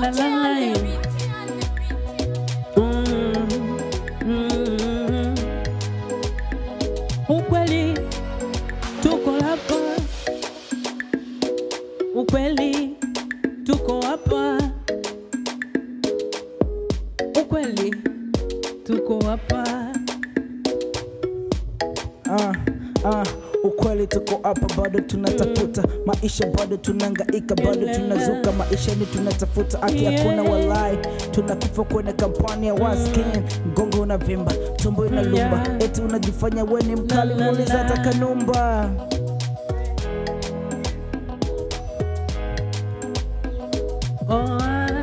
la la la eh. Mm, mm. Ukweli tuko hapa, ukweli tuko hapa, ukweli tuko hapa. Ah, ah, ukweli tuko hapa bado tunatafuta maisha bado tunangaika bado tunazuka maisha ni tunatafuta aki hakuna walai tunakufa kwenye kampani ya waskin mgongo unavimba tumbo inalumba Yeah. eti unajifanya we ni mkali La, la, muuliza la. hata kanumba Oh, ah.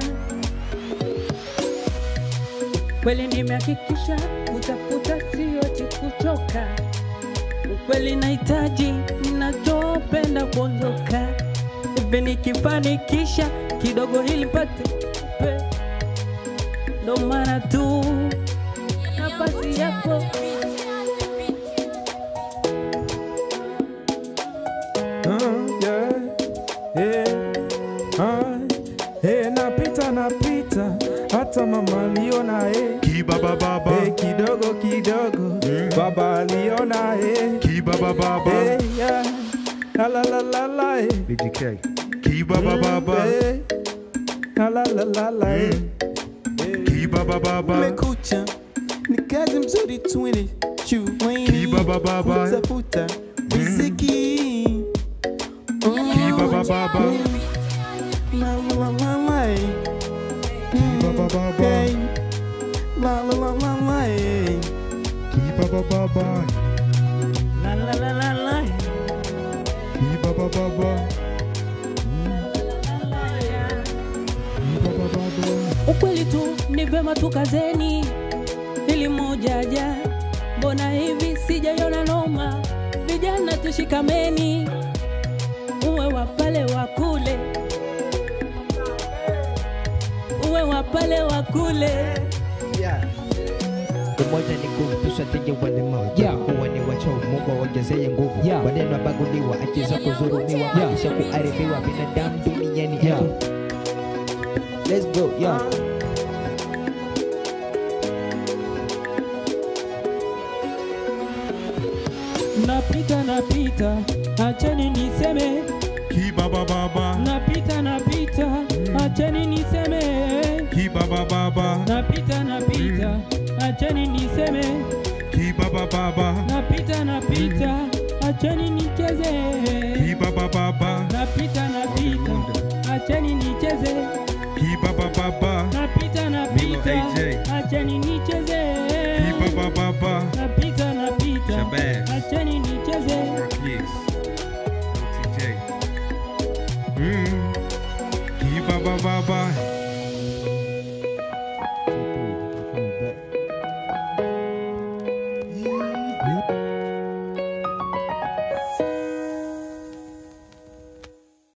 Kweli nimehakikisha kutafuta sio kuchoka. Ukweli nahitaji ninachopenda kuondoka, hivi nikifanikisha kidogo hili pate pe, ndo maana tu nafasi yako Uh, yeah, yeah, uh, eh, napita napita hata mama aliona eh. Kibaba baba, Eh, kidogo kidogo baba aliona eh. kibaba baba, Eh, yeah. La la la la la eh. BGK. Kibaba baba, Eh, la la la la la eh. kibaba baba, Umekucha ni kazi mzuri twende chuweni Kibaba baba. kutafuta riziki Oh, Kibaba baba. La la la la la eh. kibaba baba, Hey. La la la la la eh. kibaba baba, la la la la la kibaba baba, kibaba baba. Ukweli tu ni vema tukazeni, ili mojaja, mbona hivi sijaiona noma? Vijana tushikameni, uwe wa pale wa kule, uwe wa pale wa kule. umoja ni nguvu, tusiwateje walemavu, kuwa ni wachao, Mungu awaongezee nguvu. Maneno abaguliwa, akiza kudhulumiwa, maisha kuharibiwa, binadamu duniani eto. Let's go, yeah. Napita napita, acheni niseme, Kibaba baba, napita napita, acheni niseme, kibaba baba, napita napita, acheni niseme. kibaba baba, napita napita, acheni nicheze, kibaba baba, napita napita, acheni nicheze, kibaba baba, napita napita, AJ. acheni nicheze, kibaba baba, napita